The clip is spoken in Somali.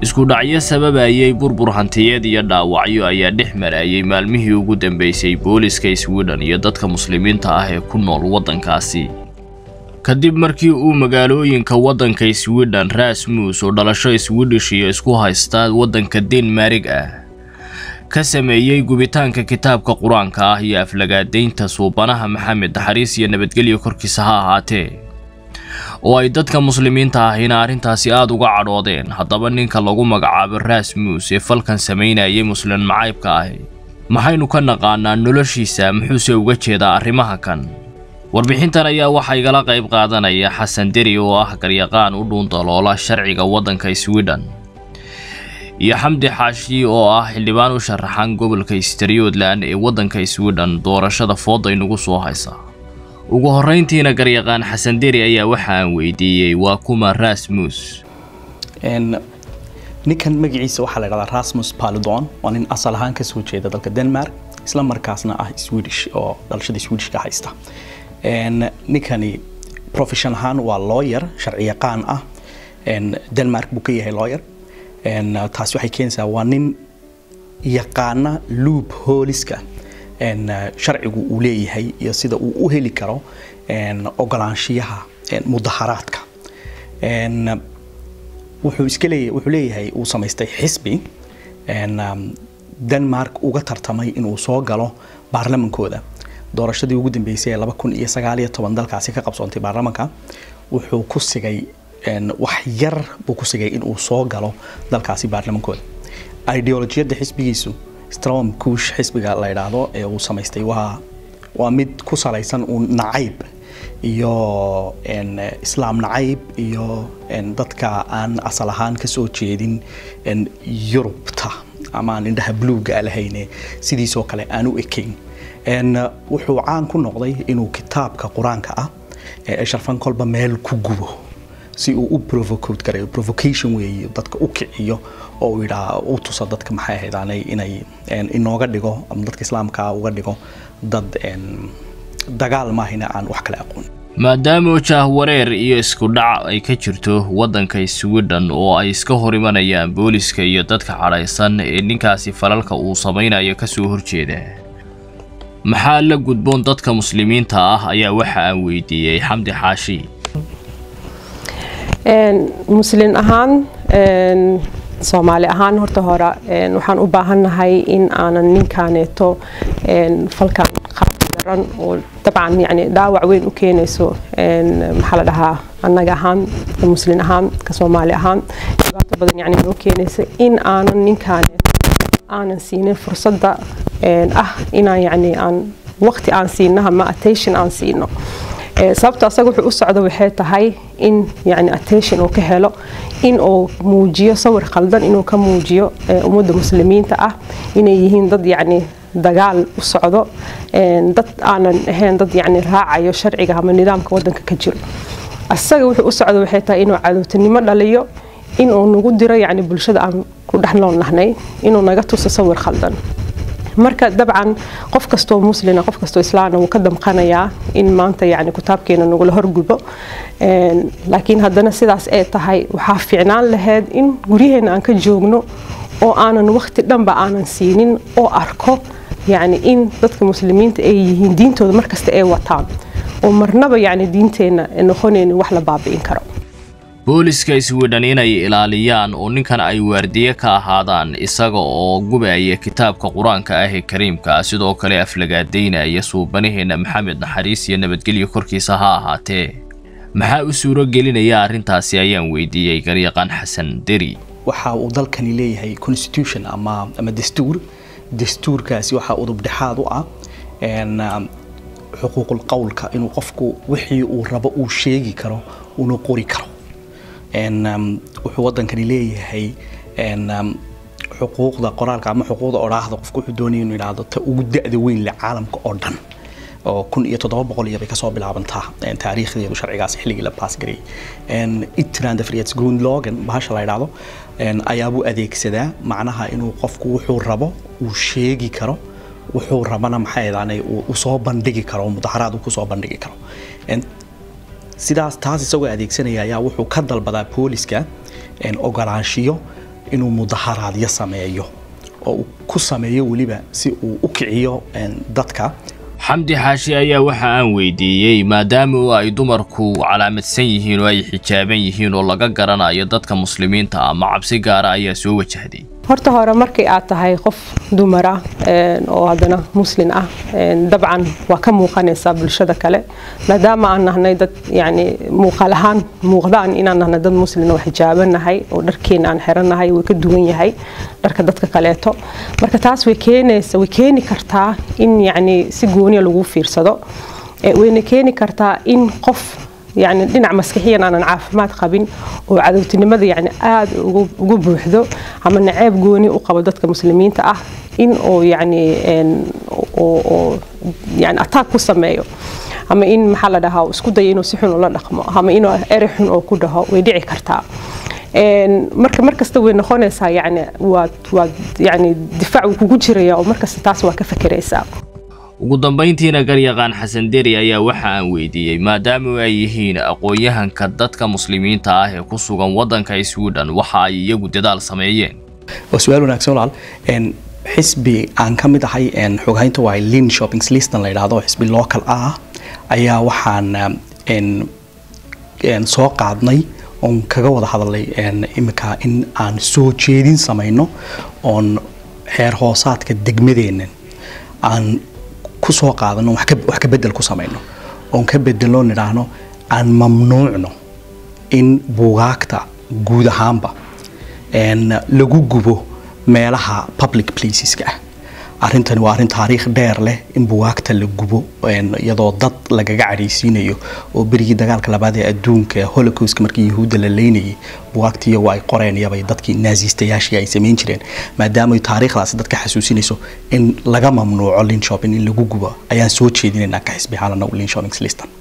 isku dhacyo sababayay burbur hantiyeed iyo dhaawacyo ayaa dhex marayay maalmihii ugu dambeysay booliska sweden iyo dadka muslimiinta ah ee ku nool waddankaasi kadib markii uu magaalooyinka waddanka sweden rasmus oo dhalasho swidish iyo isku haysta waddanka denmarig ah ka sameeyey gubitaanka kitaabka qur-aanka ah iyo aflagaadaynta suubanaha maxamed naxariis iyo nabadgelyo korkiisa ha ahaatee oo ay dadka muslimiinta ahina arrintaasi aada uga cadhoodeen haddaba ninka lagu magacaabo rasmus ee falkan samaynayay muslim macaybka ahi maxaynu ka naqaanaa noloshiisa muxuuse uga jeedaa arrimaha kan warbixintan ayaa waxaa igala qayb qaadanaya xasan deri oo ah garyaqaan u dhuundaloola sharciga waddanka sweden iyo xamdi xaashi oo ah xildhibaan u sharaxan gobolka strioodland ee waddanka sweden doorashada fooda inugu soo haysa ugu horrayntiina garyaqaan xasan deri ayaa waxa aan weydiiyey waa kuma rasmus ninkan magaciisa waxaa la dhahdaa rasmus paludon waa nin asal ahaan kasoo jeeda dalka denmark isla markaasna ah swedish oo dhalashada swedishka haysta ninkani profession ahaan waa lawyer sharci yaqaan ah denmark buu ka yahay lawyer taasi waxay keenaysaa waa nin yaqaana loop hooliska sharcigu uu leeyahay iyo sida uu u heli karo ogolaanshiyaha mudaharaadka wuxuu iska leeyahay wuxuu leeyahay uu samaystay xisbi denmark uga tartamay inuu soo galo baarlamankooda doorashadii ugu dambeysay ee laba kun iyo sagaal iyo toban dalkaasi ka qabsoontay baarlamanka wuxuu ku sigay wax yar buu ku sigay inuu soo galo dalkaasi baarlamankooda ideolojiyadda xisbigiisu strom kuush xisbiga la yidhaahdo ee uu samaystay waa waa mid ku salaysan uun nacayb iyo islaam nacayb iyo dadka aan asal ahaan kasoo jeedin yurubta ama aan indhaha bluuga lahayne sidiisoo kale aan u ekayn wuxuu caan ku noqday inuu kitaabka qur-aanka ah ee sharfan kolba meel ku gubo si uu u provocate garayo provocation weeye dadka u kiciyo oo uu yidhaa u tuso dadka maxay ahaydaanay inay inooga dhigo ama dadka islaamka uga dhigo dad dagaal maahina aan wax kale aqoon maadaama jaahwareer iyo isku dhac ay ka jirto waddanka sweden oo ay iska hor imanayaan booliska iyo dadka cadhaysan ee ninkaasi falalka uu samaynayo kasoo horjeeda maxaa la gudboon dadka muslimiinta ah ayaa waxa aan weydiiyey xamdi xaashi muslin ahaan soomaali ahaan horta hore waxaan u baahannahay in aanan ninkaaneeto falkan qaabdaran oo dabcan yani dhaawac weyn u keenayso maxaa la dhahaa annaga ahaan muslin ahaan ka soomaali ahaan dhibaato badan yani noo keenaysa in aanan ninkaaneeto aanan siinin fursadda ah inaan yani aan waqti aan siinaha ma attention aan siino sababta asaga wuxuu u socda waxay tahay in yani attention uu ka helo in uu muujiyo sawir khaldan inuu ka muujiyo ummadda muslimiinta ah inay yihiin dad yani dagaal u socdo dad aanan ahayn dad yani raacayo sharciga ama nidaamka wadanka ka jiro asaga wuxuu u socda waxay tahay inuu cadowtinimo dhaliyo inuu nagu diro yani bulshada aan ku dhex nool nahnay inuu naga tuso sawir khaldan marka dabcan qof kastoo muslina qof kastoo islaana wuu ka damqanayaa in maanta yani kitaabkeena nagula horgubo laakiin haddana sidaas ay tahay waxaa fiicnaan lahayd in guryaheena aan ka joogno oo aanan waqti dhanba aanan siinin oo arko yani in dadka muslimiinta ay yihiin diintooda markasta ay wataan oo marnaba yani diinteenna noqonaynin wax la baabi'in karo booliska sweden inay ilaaliyaan oo ninkan ay waardiye ka ahaadaan isaga oo gubaya kitaabka qur-aanka ah ee kariimka sidoo kale aflagaadaynaya suubanaheena maxamed naxariis iyo nabadgelyo korkiisa ha ahaatee maxaa u suuro gelinaya arrintaasi ayaan weydiiyey garyaqaan xasan deri waxa uu dalkani leeyahay constitution ama ama dastuur dastuurkaasi waxaa udubdhexaad u ah xuquuqul qowlka inuu qofku wixii uu rabo uu sheegi karo una qori karo wuxuu wadankani leeyahay xuquuqda qoraalka ama xuquuqda odhaahda qofku wuxuu doonaya inuu yidhaahdo ta ugu da-da weyn leh caalamka oo dhan oo kun iyo toddoba boqol iyo bay kasoo bilaabantaa taariikhdeedu sharcigaas xilligii la baasgareeyey itland frihets grundlagen bahasha la yidhaahdo ayaabuu adeegsadaa macnaha inuu qofku wuxuu rabo uu sheegi karo wuxuu rabana maxay ahaanay uu soo bandhigi karo mudaharaad uu kusoo bandhigi karo sidaas taas isagoo adeegsanaya ayaa wuxuu ka dalbadaa booliska ogolaanshiyo inuu mudaharaadyo sameeyo oo uu ku sameeyo weliba si uu u kiciyo dadka xamdi xaashi ayaa waxa aan weydiiyey maadaama oo ay dumarku calaamadsan yihiin oo ay xijaaban yihiin oo laga garanayo dadka muslimiinta ah ma cabsi gaara ayaa soo wajahday horta hore markii aad tahay qof dumar ah oo haddana muslin ah dabcan waa ka muuqanaysaa bulshada kale maadaama aan nahnay dad yani muuqaal ahaan muuqdaan inaan nahnay dad muslin oo xijaabanahay oo dharkeena aan xirannahay way ka duwan yahay dharka dadka kaleeto marka taas way keenaysa way keeni kartaa in yani si gooniya lagu fiirsado wayna keeni kartaa in qof يعني dhinac maskixiyan aanan caafimaad qabin oo cadowtinimada yani aada ugu buuxdo ama naceeb gooni u qabo dadka muslimiinta ah in uu yani yani attack ku sameeyo ama in maxaa la dhahaa isku dayo inuu si xun ula dhaqmo ama inuu eri xun oo ku dhaho way dhici kartaa marka markasta way noqonaysaa yani waad waad yani difaac uu kugu jiraya oo markasta taas waa ka fekeraysaa ugu dambayntiina garyaqaan xasan deri ayaa waxa aan weydiiyey maadaama ay yihiin aqoon-yahanka dadka muslimiinta ah ee ku sugan waddanka sweden waxa ay iyagu dadaal sameeyeen waa su-aal wanaagsan walaal xisbi aan ka mid ahay xoghaynta waa lin shoppings listan la yidhaahdo xisbi local ah ayaa waxaan soo qaadnay oon kaga wada hadalnay imika in aan soo jeedin samayno oon xeer hoosaadka degmadeennan aan kusoo qaadano wax ka bedel ku samayno oon ka bedelno nidhaahno aan mamnuucno in buugaagta guud ahaanba lagu gubo meelaha public placeska ah arrintani waa arrin taariikh dheer leh in buugaagta la gubo iyadoo dad lagaga cadhaysiinayo oo berigii dagaalka labaad ee adduunka holocaustka markii yahuudda la leynayay buugaagtii iyagu ay qoreen iyabay dadkii naasiistayaashii ay samayn jireen maadaama taariikhdaasi dadka xasuusinayso in laga mamnuuco lin shopping in lagu gubo ayaan soo jeedinaynaa ka xisbi xaalana lin shoppings listan